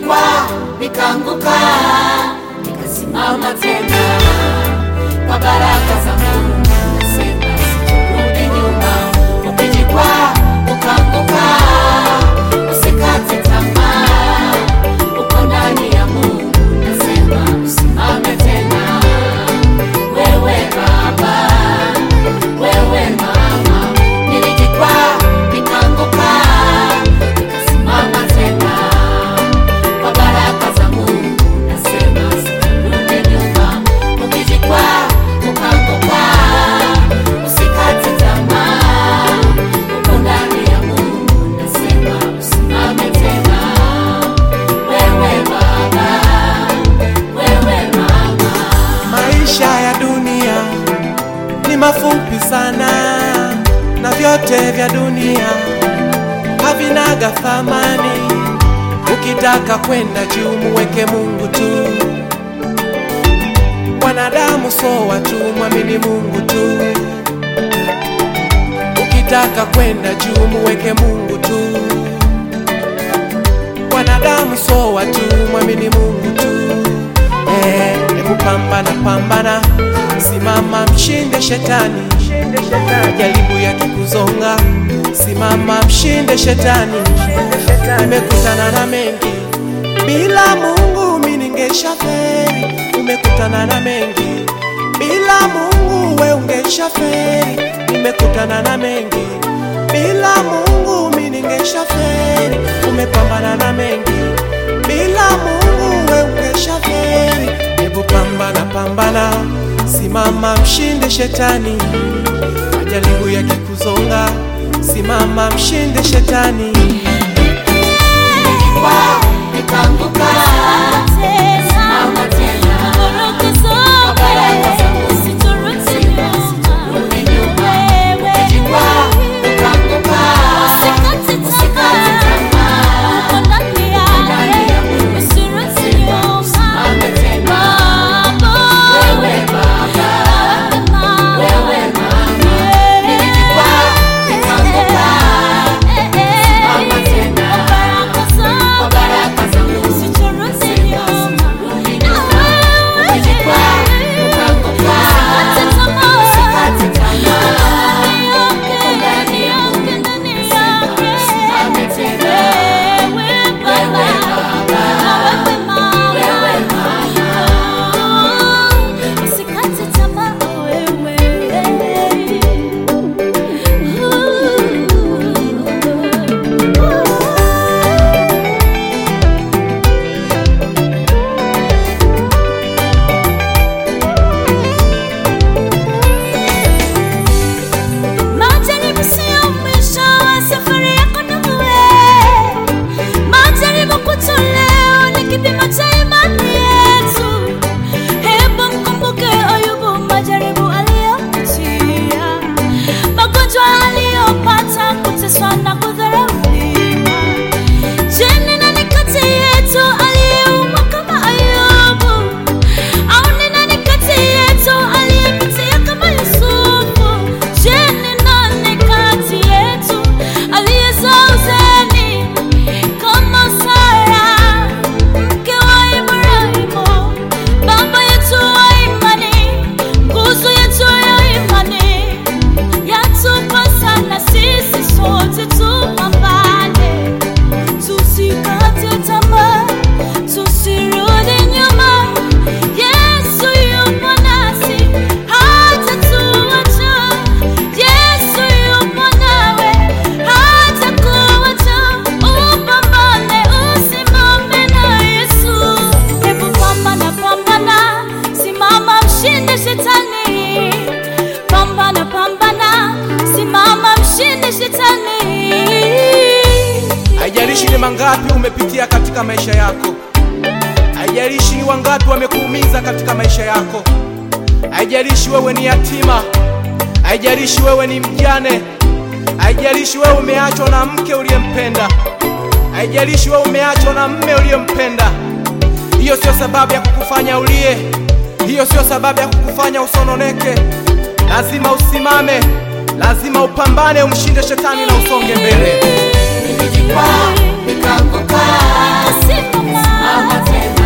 nilijikwaa nikaanguka, nikasimama tena kwa baraka za Mungu. Nasema sitarudi nyuma. Ukijikwaa ukaanguka, usikate tamaa, uko ndani ya Mungu. Nasema usimame tena, wewe baba, wewe mama. Nilijikwaa nikaanguka, nikasimama tena kwa baraka za Mungu. Nasema sitarudi nyuma. Ukijikwaa ukaanguka, usikate tamaa, uko ndani ya Mungu. Nasema usimame tena, wewe baba, wewe mama. Maisha ya dunia ni mafupi sana, na vyote vya dunia havinaga thamani. Ukitaka kwenda juu, muweke Mungu tu. Wanadamu so watu, mwamini Mungu tu. Ukitaka kwenda juu, muweke Mungu tu. Wanadamu so watu, mwamini Mungu tu. Eh, hebu pambana pambana, simama mshinde shetani, jaribu yakikuzonga, simama mshinde shetani. Nimekutana na mengi, bila Mungu mimi ningeshaferi. Umekutana na mengi, bila Mungu we ungeshaferi. Nimekutana na mengi, bila Mungu mimi ningeshaferi. Umepambana na mengi, bila Mungu we ungeshaferi. Hebu pambana pambana, simama mshinde shetani, majaribu yakikuzonga, simama mshinde shetani. Nilijikwaa nikaanguka, simama tena kwa baraka za Mungu. Sitarudi nyuma. Ukijikwaa ukaanguka, usikate tamaa, uko ndani ya Mungu. Simame tena, wewe baba, wewe mama. Nilijikwaa nikaanguka, simama tena kwa baraka za Mungu. Sitarudi nyuma. Ukijikwaa ukaanguka, usikate tamaa, uko ndani ya Mungu. Simame tena, wewe baba, wewe mama. Usikate tamaa wewe. Majaribu sio mwisho wa safari yako ndugu we. Majaribu kwetu leo ni kipimo cha imani yetu. Hebu mkumbuke Ayubu, majaribu aliyopitia, magonjwa aliyopata, kuteswa na kudharauliwa. Je, ni nani kati yetu aliyeumwa kama Ayubu? Au ni nani kati yetu aliyepitia kama Yusufu? Je, ni nani kati yetu aliyezaa uzeni kama Sara, mke wa Ibrahimu, baba yetu wa imani, nguzo yetu ya imani? Yatupasa na sisi sote tupambane, tusikate tamaa, tusirudi nyuma. Yesu yupo nasi, hatatuacha. Yesu yupo nawe, hatakuacha. Upambane, usimame na Yesu. Hebu pambana, pambana, simama, mshinde shetani. Pambana, pambana, simama, mshinde shetani. Haijalishi ni mangapi umepitia katika maisha yako, haijalishi ni wangapi wamekuumiza katika maisha yako, haijalishi wewe ni yatima, haijalishi wewe ni mjane, haijalishi wewe umeachwa na mke uliyempenda, haijalishi wewe umeachwa na mme uliyempenda. Hiyo sio sababu ya kukufanya ulie, hiyo sio sababu ya kukufanya usononeke. Lazima usimame, lazima upambane, umshinde shetani na usonge mbele. nilijikwaa nikaanguka, Nikasimama. simama tena.